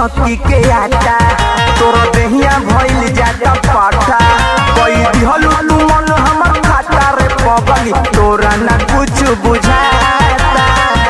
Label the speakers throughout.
Speaker 1: चौकी के आटा तोर देहिया भइल जाता पाटा कई दिहलू तू मन हमर खाता रे पगली तोरा ना कुछ बुझाता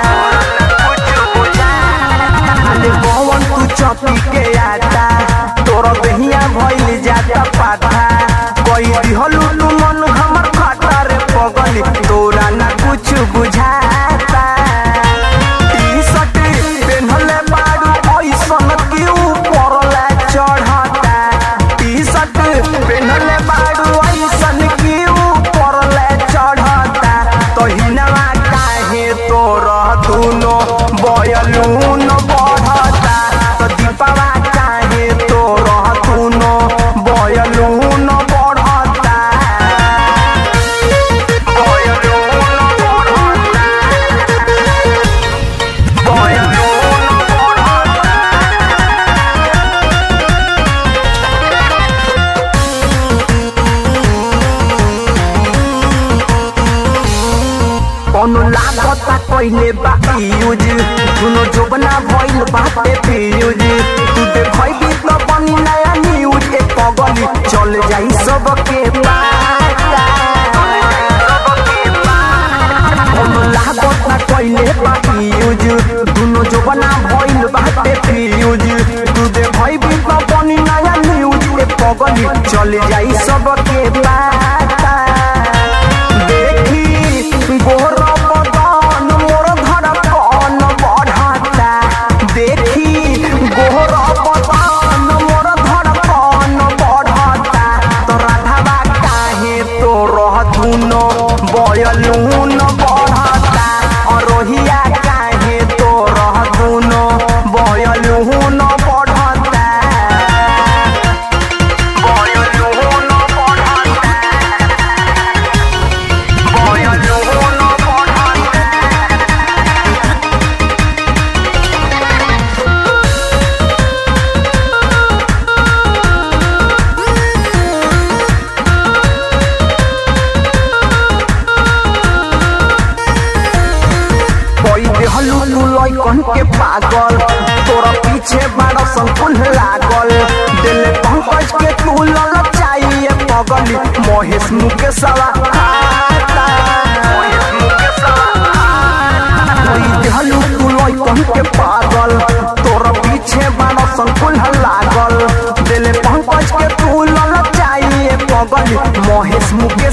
Speaker 1: अरे पवन तू चौकी के आटा तोर देहिया भइल जाता पाटा कई दिहलू तू मन हमर खाता रे पगली तोरा ना कुछ बुझाता टी-शर्ट पेन्हले बारू ऐसन कि ऊपर ला चढ़ता टी-शर्ट पेन्हले बारू ऐसन कि ऊपर ला चढ़ता तहिनवा काहे तोर दुनो बयलून बढ़ता तो दीपवा काहे तोर दुनो बयलून बढ़ता बयलून बढ़ता कौनो लागता कइले बा यूज दुनो जोबना भइल बाटे फ्यूज तू देखैबी त बनी नया न्यूज ए पगली चल जाई सबके पाता कौनो लागता कइले बा यूज दुनो जोबना भइल बाटे फ्यूज तू देखैबी त बनी नया न्यूज ए पगली चल जाई सबके पाता देखी गोर बदन मोर धड़कन बढ़ता देखी गोर बदन मोर धड़कन बढ़ता तो राधावा काहे तो रह धुनो बयलून बढ़ता अरोहिया काहे तो रह धुनो बयलून बढ़ता बयलून बढ़ता बयलून बढ़ता कोई देहलू तू लइकन के पागल तोरा पीछे बारह संकुल लागल दिल पंकज के तू लल चाहिए पगली महेश मुकेशवा आता कोई देहलू तू लइकन के पागल तोरा पीछे बारह संकुल लागल दिल पंकज के तू लल चाहिए पगली महेश मुकेश